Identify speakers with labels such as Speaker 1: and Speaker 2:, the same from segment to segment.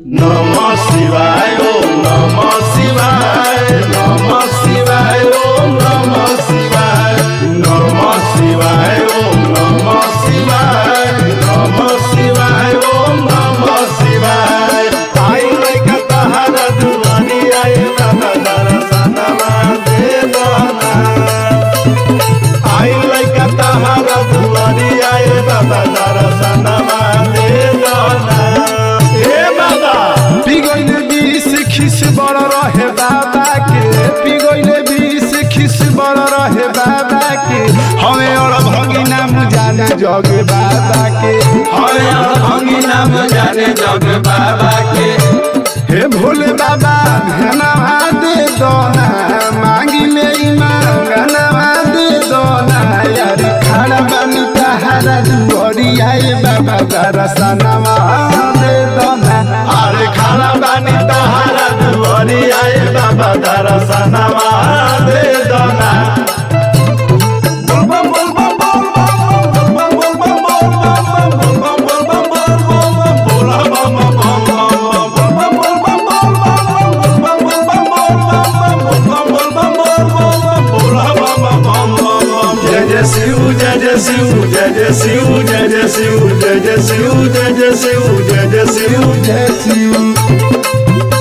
Speaker 1: नमः शिवाय ओम नमः शिवाय नमः शिवाय ओम नमः शिवाय नमः शिवाय ओम नमः शिवाय नमः शिवाय ओम नमः शिवाय आई लइका तहरा दुआरी आए बाबा दर्शनमा दे दोना आई लइका तहरा दुआरी आए बाबा दर्शनमा दे दोना ए बाबा
Speaker 2: पिगोइले बीस खिस बड़ रहे बाबा के पिगोइले बीस खिस बड़ रहे बाबा के हमें और भगी नाम जाने जग बाबा के
Speaker 1: हरे भंगी नाम जाने जग बाबा के
Speaker 2: हे भोले बाबा धनवा दे दोना मांगी ले मांगनवा दे दोना यार खड़ा बनी तहारा दुआरी आए बाबा दरसनवा दे दोना
Speaker 1: अरे खाना बानी तहारा दुआरी आए बाबा दर्शनमा दे दोना बोल बम बोल बम बोल बम बोल बम बोल बम बोल बम बोल बम बोल बम बोल बम बोल बोल बम बोल बम बोल बम बोल बम बोल बम बोल बम बोल बम बोल बम बोल बम जय जय शिव जय जय शिव जय जय शिव जय जय शिव जय जय शिव जय जय शिव जय जय शिव
Speaker 2: जय शिव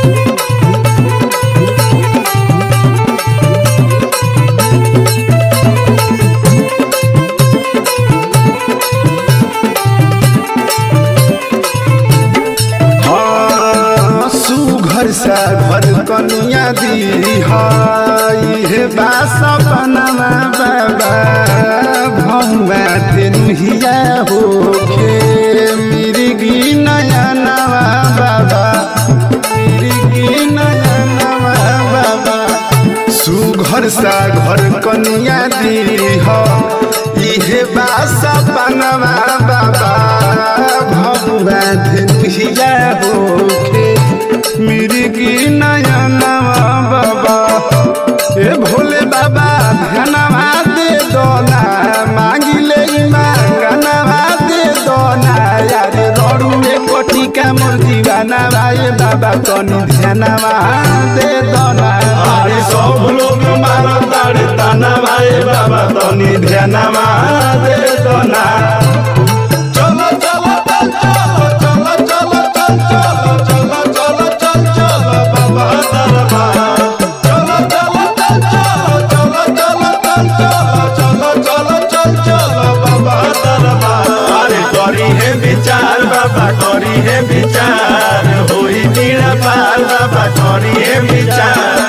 Speaker 2: हाँ, सुघर सा घर कनिया दी हाय हे बासा बनवा बाबा भौवा तेनुहिया होखे मिर्गी नया नवा बाबा मिर्गी नया नवा बाबा सुघर सा घर कनिया दी हो इहे बासा बनवा बाबा भगवा धनुहिया होखे मिर्गी नया नवा बाबा ए भोले बाबा धनवा दे दोना मांगी ले मांगनवा दे दोना यार रड़ू में कोटी का मोर दीवाना भाई बाबा कनी ध्यानवा दे दोना
Speaker 1: अरे सब लोग मारा ताड़े ताना भाई बाबा तनी ध्यानमा दे दोना चलो चलो चल चलो चलो चलो चल चलो चलो चल चलो बाबा दरबार चलो चलो चल चलो चलो चलो चलो चलो चलो चल चलो बाबा दरबार अरे करी है विचार बाबा करी है विचार होई पीड़ा पार बाबा करी है विचार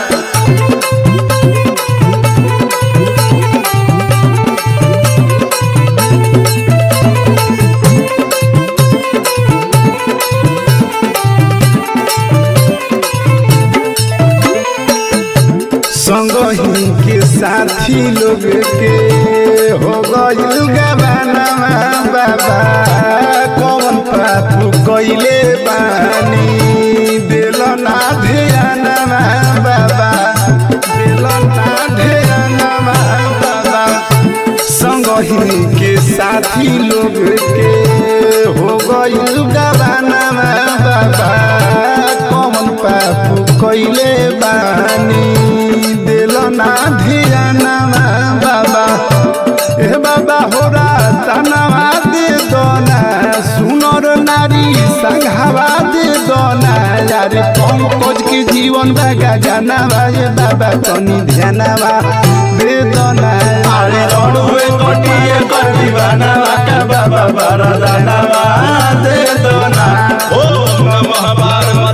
Speaker 2: संगही के साथी लोग के हो गइल गवानवा बाबा कौन पाप कइले बानी दिल ना ध्यानवा बाबा दिल ना ध्यानवा बाबा संगही के साथी लोग के हो गइल गवानवा बाबा कौन पाप कइले बानी दिल ना ध्यानवा बाबा ए बाबा हो तनवा दे दोना सुनर नारी संघावा दे दोना यार पंकज के जीवन बागा जानवा ए बाबा तनी ध्यानवा दे दोना
Speaker 1: अरे रोडवे कोटिए कर दीवाना का बाबा बरदानवा दे दोना ओम नमः पार्वती